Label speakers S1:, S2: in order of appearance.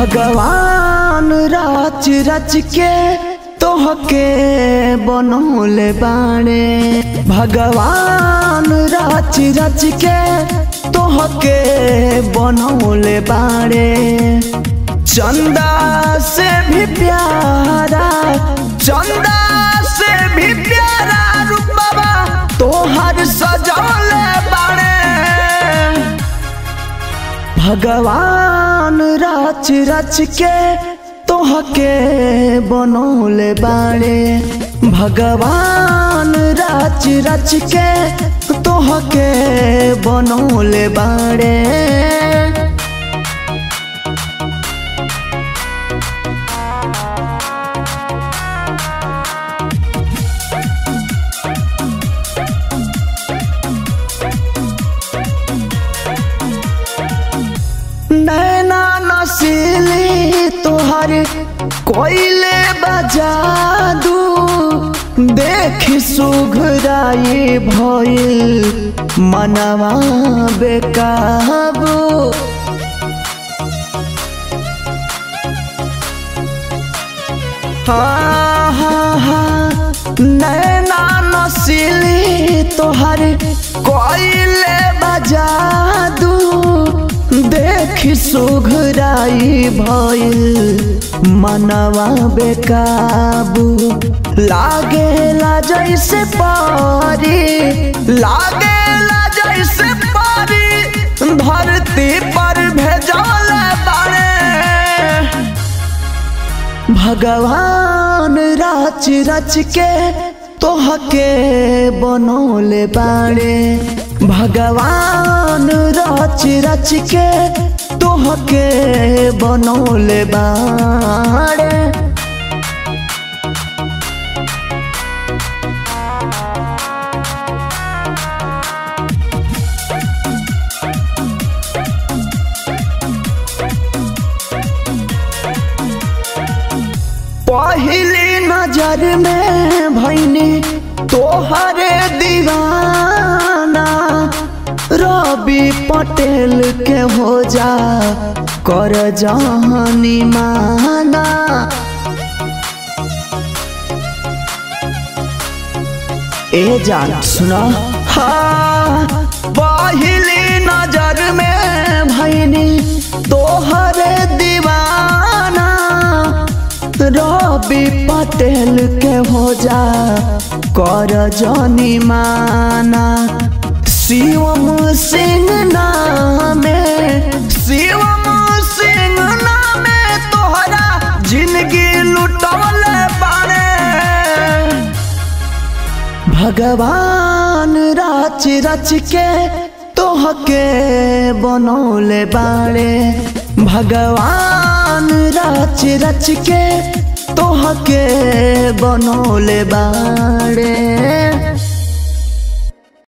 S1: भगवान रच रच के तोहके बनौले बाणे भगवान रच रच के तोहके बनौले बाणे चंदा से भी प्यारा चंदा से भी प्यारा रूपवा तोहर सजौले बाणे भगवान रच रच के तोहके बनौले बाड़े भगवान रच रच के तोहके बनौले बाड़े नैना नसीली तोहर कोयले बजादू देख सुघराई भइल मनवा बेकाबू हाँ हाँ हाँ नैना नसीली तोहर कोयले बजादू देख सुघराई भइल मनवा बेकाबू लागेला जैसे पारी लागेला जैसे पारी धरती पर भेजल बारे भगवान रच रच के तोहके बनौले बाड़े भगवान रच रच के तोहके बनौले बाड़े पहली नजर में भैनी तोहरे दीवाना रवि पटेल के हो जा कर जहानी माना ए जान सुना हाँ पहली नजर में भैनी तोहरे दीवाना रवि पटेल के हो जा कर जनी माना शिवम सिंह नामे शिवम सिंह नामे तोहरा जिंदगी लुटौल बारे भगवान रच रच के तोहके बनौले बाड़े भगवान रच रच के तोहके बनौले बाड़े